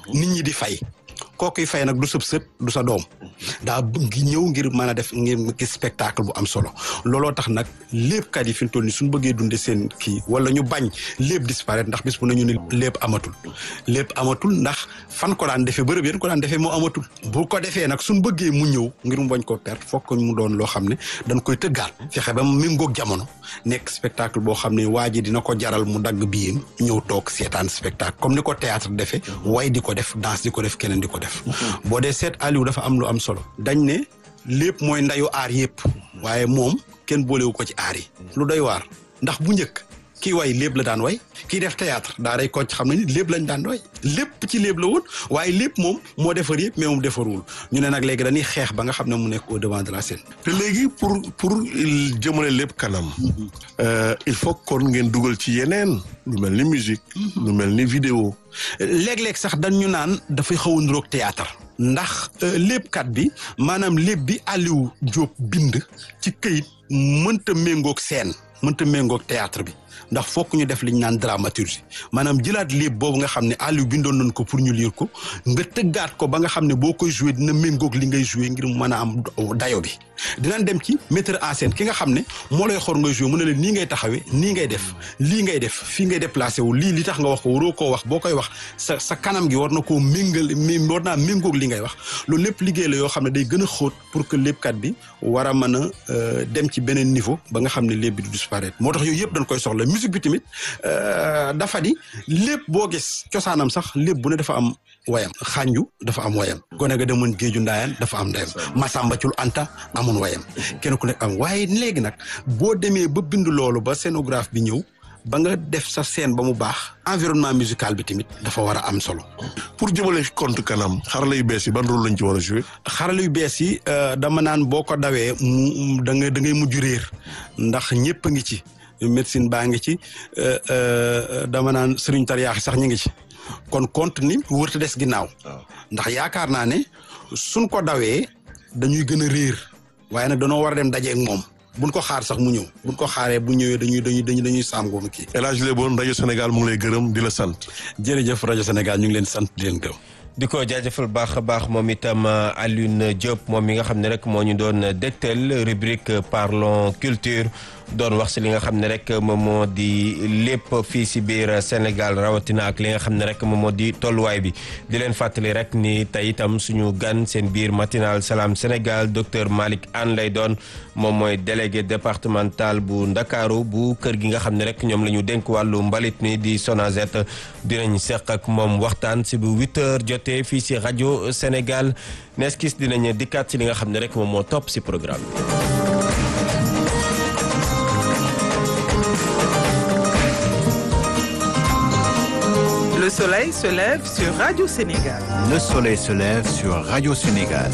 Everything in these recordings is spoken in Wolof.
nit ñi di fay kookuy fay nag du sëb sët du sa doom daa bëgg ñëw ngir mën a def ngir gis spectacle bu am solo looloo tax nag léebkat yi fi mu toll nii suñu bëggee dunde seen kii wala ñu bañ léeb disparaître ndax bis bu nañu ni lépp amatul lépp amatul ndax fan ko daan defee bërëb yéen ko daan defee moo amatul bu ko defee nag suñu bëggee mu ñëw ngir mu bañ ko perte fokk mu doon loo xam ne dañ koy tëggaat fexe ba mu méngoog jamono nekk spectacle boo xam ne waa ji dina ko jaral mu dagg biyam ñëw toog seetaan spectacle comme ni ko théâtre defee way di ko def danse di ko def keneen di ko def boo dee seet Aliou dafa am lu am solo dañ ne lépp mooy ndayu aar yëpp waaye moom kenn boolewu ko ci aar yi lu doy waar ndax bu njëkk kii way lépp la daan way kii def théâtre daa day kocc xam ne ni lépp lañ daan way lépp ci lépp la woon waaye lépp moom moo defar yëpp mais moom defarul ñu ne nag léegi dañuy xeex ba nga xam ne mu nekk au devant de la scène te léegi pour pour jëmale lépp kanam il faut kon ngeen dugal ci yeneen lu mel ni musique lu mel ni vidéo léeg-léeg sax dañ ñu naan dafay xaw a niroog théâtre ndax léppkat bi maanaam lépp bi Aliou Diop bind ci këyit mënta méngoog scène mënta méngoog théâtre bi ndax fokk ñu def li ñu naan dramaturgie maanaam jëlaat léeb boobu nga xam ne Aliou bindoon nañ ko pour ñu lire ko nga tëggaat ko ba nga xam ne boo koy joué dina méngoog li ngay joué ngir mën a am dayo bi dinañ dem ci metteur en scène ki nga xam ne moo lay xor ngay joué mu ne la nii ngay taxawee nii ngay def lii ngay def fii ngay déplacé wu lii li tax nga wax ko waroo koo wax boo koy wax sa sa kanam gi war na koo méngal war naa méngoog li ngay wax loolu lépp liggéey la yoo xam ne day gën a xóot pour que léppkat bi war a mën a dem ci beneen niveau ba nga xam ne lépp bi du disparaître moo tax yooyu yëpp dañ koy soxla musique bi tamit dafa di lépp boo gis cosaanam sax lépp bu ne dafa am wayam xànju dafa am wayam gone ga demoon géeju ndaayaan dafa am ndayam Masamba Cul Anta amoon wayam kenn ku nekk am waaye léegi nag boo demee ba bind loolu ba scénographe bi ñëw ba nga def sa scène ba mu baax environnement musical bi tamit dafa war a am solo. pour jëmale compte kanam xarala yu bees yi ban rôle lañ ci war a jouer. xarala yu bees yi dama naan boo ko dawee mu da ngay da ngay mujj réer ndax ñëpp a ngi ci médecine baa ngi ci dama naan sëriñ tariyaax sax ñu ngi ci kon compte ni wërta des ginnaaw. ndax yaakaar naa ne suñ ko dawee dañuy gën a réer waaye nag danoo war a dem dajeeg moom. buñ ko xaar sax mu ñëw buñ ko xaaree bu ñëwee dañuy dañuy dañuy dañuy sàngoo kii. El Hadj Léboon rajo Sénégal mu ngi lay gërëm di la sant. jërëjëf rajo Sénégal ñu ngi leen sant di leen gërëm. di ko jaajëfal baax a baax moom itam Alioune Diop moom mi nga xam ne rek moo ñu doon dégtal rubrique parlons culture doon wax si li nga xam ne rek moom moo di lépp fii si biir Sénégal rawatina ak li nga xam ne rek moom moo di tolluwaay bi di leen fàttali rek ni tey itam suñu gan seen biir matinal salaam Sénégal docteur Malick Anne lay doon moom mooy délégué départemental bu Ndakaaru bu kër gi nga xam ne rek ñoom la ñu dénk wàllu mbalit mi di Sonazet dinañ seq ak moom waxtaan si bu 8 heures jotee fii si rajo Sénégal nees kis dinañ dikkaat si li nga xam ne rek moom moo topp si programme bi. Le soleil se lève sur Radio Sénégal. Le soleil se lève sur Radio Sénégal.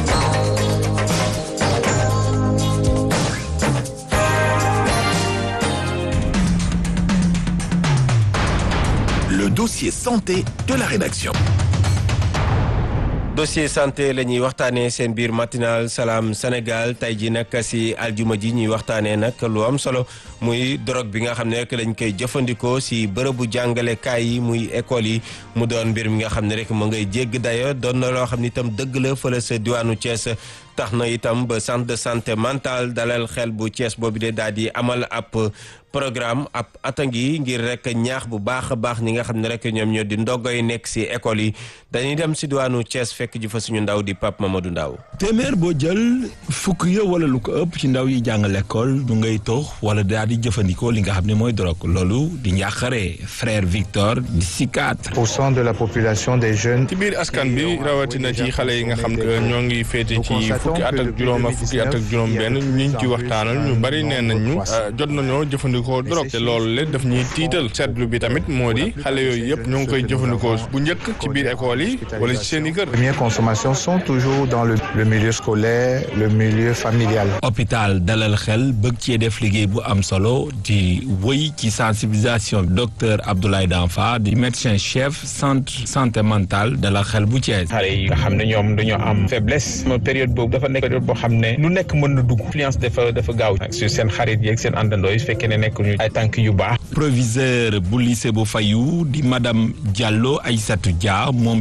Le dossier santé de la rédaction. dossier santé la ñuy waxtaanee seen biir matinal salaam Sénégal tey ji nag si aljuma ji ñuy waxtaanee nag lu am solo muy drogue bi nga xam ne rek lañ koy jëfandikoo si bërëbu jàngalekaay yi muy école yi mu doon mbir mi nga xam ne rek mu ngay jégg dayo doon na loo xam ne itam dëgg la fële sa diwaanu Thiès tax na itam ba centre de santé mentale dalal xel bu Thiès boobu de daal di amal ab programme ab atangi ngir rek ñaax bu baax a baax ñi nga xam ne rek ñoom ñoo di ndongo yi nekk si école yi dañuy dem si diwaanu Thiès fekk ji fa suñu ndaw di Pape Mamadou Ndaw téeméer boo jël fukk ya wala lu ko ëpp ci ndaw yi jàngal école ñu ngay tox wala daal di jëfandikoo li nga xam ne mooy drogue loolu di njàqare frère Victor di psychiatre. pour cent de la population des jeunes. ci biir askan bi rawatina ci xale yi nga xam ne ñoo ngi féete ci fukki at ak juróom ak fukki at ak juróom benn ñiñ ci waxtaanal ñu bari nee nañ ñu jot nañoo jëfandikoo drogue te loolu le daf ñuy tiital seetlu bi tamit moo di xale yooyu yëpp ñoo ngi koy jëfandikoo bu njëkk ci biir école yi wala ci seen i kër. première consommation sont toujours dans le le milieu scolaire le milieu familial. hôpital dalal xel bëgg cee def liggéey bu am solo di wëy ci sensibilisation docteur Abdoulaye Danfa di médecin chef centre santé mentale dalal xel bu Thiès. xale yi nga xam ne ñoom dañoo am faiblesse période boobu dafa nekk période boo xam ne lu nekk mën na dugg influence dafa dafa gaaw sur seen xarit yeeg seen àndandoo yi fekkee ne nekk ñu ay tànk yu baax. proviseur bu lycée bu Fayu di madame Diallo Aïssatou Dia moom